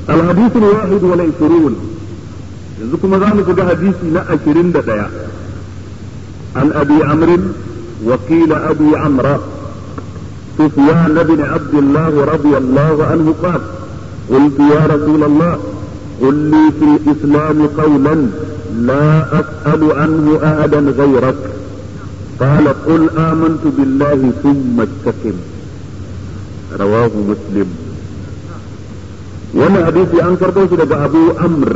الحديث الواحد والعشرون يذكر ذلك حديث لا عشرين دقيقة عن أبي عمرو وقيل أبي عمرو سفيان بن عبد الله رضي الله عنه قال قلت يا رسول الله قل لي في الإسلام قولا لا أسأل عنه أحدا غيرك قال قل آمنت بالله ثم استقم رواه مسلم وانا حديثي أنكر بوش أبو أمر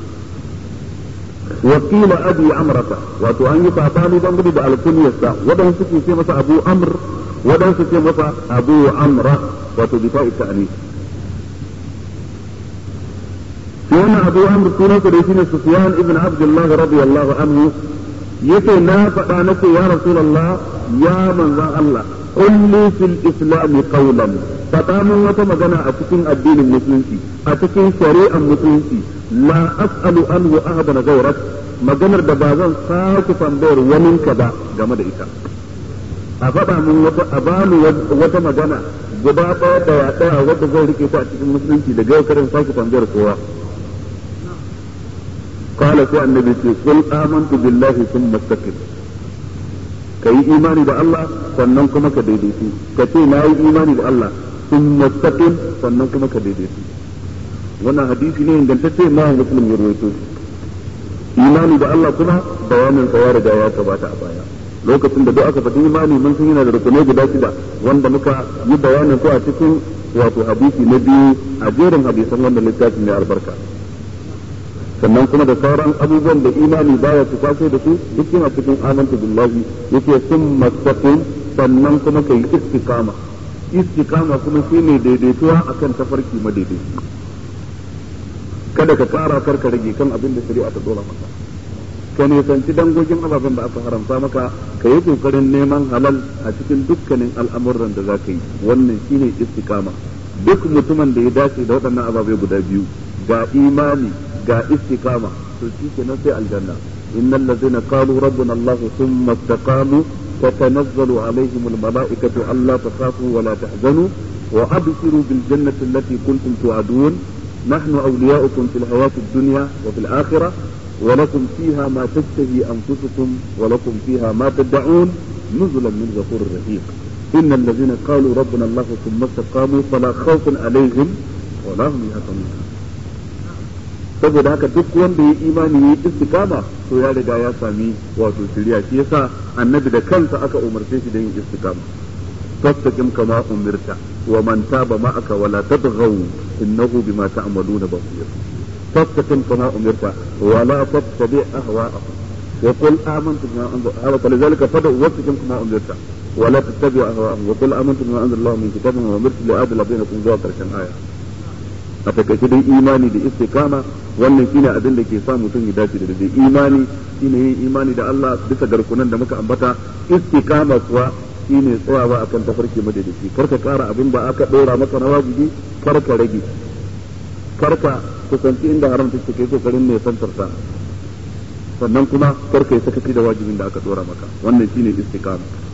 وقيل أبي عمرة واتو أن يفعطاني بانقلي بألكنية ودن سكي سيمة أبو أمر ودن سكي سيمة أبو عمرة واتو بفاء التأنيث وانا أبو أمر سنة ريسين سفيان ابن عبد الله رضي الله عنه yace na faɗa na ce ya rasulullah ya manzan Allah kulli fil islam qawlan faɗa min wata magana a cikin addinin musulunci a cikin shari'ar musulunci la as'alu anhu ahadan ghayrak maganar da ba zan sake tambayar wani ka ba game da ita a faɗa min wata a bani wata magana guda ɗaya ɗaya ɗaya wadda zai rike ta a cikin musulunci daga yau karin sake tambayar kowa قال في النبي قل آمنت بالله ثم استقم كي إيماني بالله sannan kuma ka daidaitu ka ce na yi imani da Allah sun mustaqim sannan kuma ka daidaitu wannan hadisi ne ingantacce ma muslim ya rawaito imani da Allah kuma bayanin sa ya riga ya gabata a baya lokacin da duk aka faɗi imani mun san yana da rukunai guda shida wanda muka yi bayanin ko a cikin wato hadisi na biyu a jerin hadisan wannan littafin mai albarka sannan kuma da sauran abubuwan da imani baya su kwaso da su duk yana cikin amanta billahi yake sun mastaqim sannan kuma kai istiqama istiqama kuma shine daidaituwa akan tafarki madaidaici kada ka kara karka rage kan abin da shari'a ta dora maka ka nisanci dangogin ababen da aka haramta maka ka yi kokarin neman halal a cikin dukkanin al'amuran da za ka yi wannan shine istiqama duk mutumin da ya dace da waɗannan ababai guda biyu ga imani ga istiqama to shi kenan sai aljanna innal ladzina qalu rabbuna allah thumma istaqamu tatanazzalu alaihim almalaikatu alla takhafu wa la tahzanu wa abshiru bil jannati allati kuntum tu'adun نحن أولياؤكم في الحياة الدنيا وفي الآخرة ولكم فيها ما تشتهي أنفسكم ولكم فيها ما تدعون نزلا من غفور رحيم إن الذين قالوا ربنا الله ثم استقاموا فلا خوف عليهم ولا هم يحزنون saboda haka duk wanda ya imani ya istikama to ya riga ya sami wato shiriya shi yasa annabi da kansa aka umarce shi da yin istikama fastaqim kama umirta wa man taba ma'aka wa la tadghaw innahu bima ta'maluna basir fastaqim kama umirta wa la tattabi' ahwa'ahum wa qul amantu bima anzala hada falidhalika fad'u wastaqim kama umirta wa la tattabi' ahwa'ahum wa qul amantu bima anzala Allah min kitabin wa umirtu li adla bainakum zuwa karshen aya a takaice dai imani da istiqama wannan shine abin da ke sa mutum ya dace da dai imani shine yin imani da Allah bisa garkunan da muka ambata istiqama kuwa shine tsayawa akan tafarki madadaci karka kara abin da aka dora maka na wajibi karka rage karka kusanci inda haram take kai kokarin ne santar sannan kuma karka yi sakaci da wajibin da aka dora maka wannan shine istiqama